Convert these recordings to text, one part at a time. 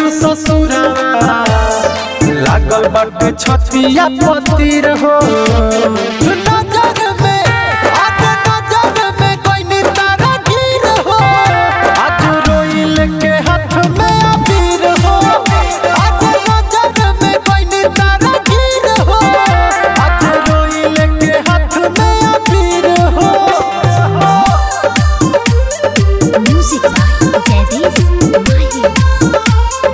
ससुरा लागल बाटे छतिया पतिर हो नजर में आज नजर में कोई नी तारा गिर हो आज रोइल के हाथ में अबीर हो आज नजर में कोई नी तारा गिर हो आज रोइल के हाथ में अबीर हो Music by Jagdish Mahi.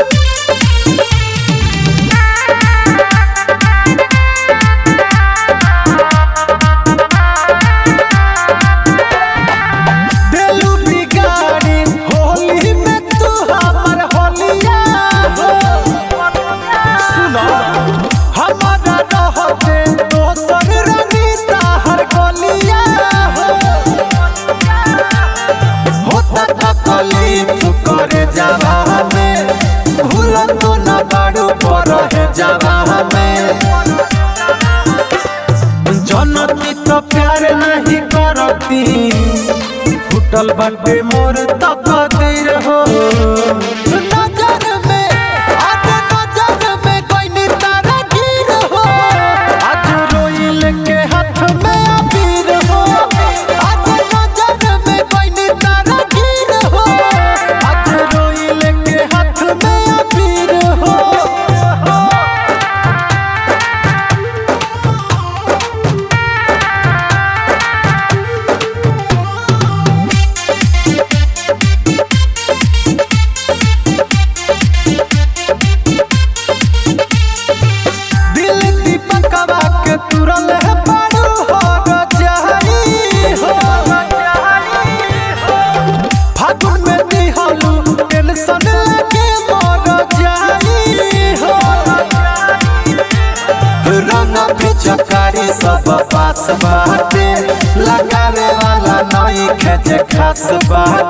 देलू बिगाड़ी होली में तू हमर होलिया हो सुनो हमारा रहते दोसर रंगीता हर गोलिया हो होता तकलीफ करे जावा में भूल तो न बाड़ू पर है जावा में जनती तो प्यार नहीं करती फुटल बाटे मोर तकदीर हो नजर में आज नजर में कोई नी तारा गिर हो आज रोइल के हाथ में अबीर हो आज नजर में कोई नी तारा गिर हो आज रोइल के हाथ में अबीर हो दिल दीपकवा के तुरल है बारू हो रजाई हो फागुन में दिहलू टेंशन लगे मोर जाई हो रंग पिचकारी सब पास बाटे लगावे वाला नई खेत खास बाटे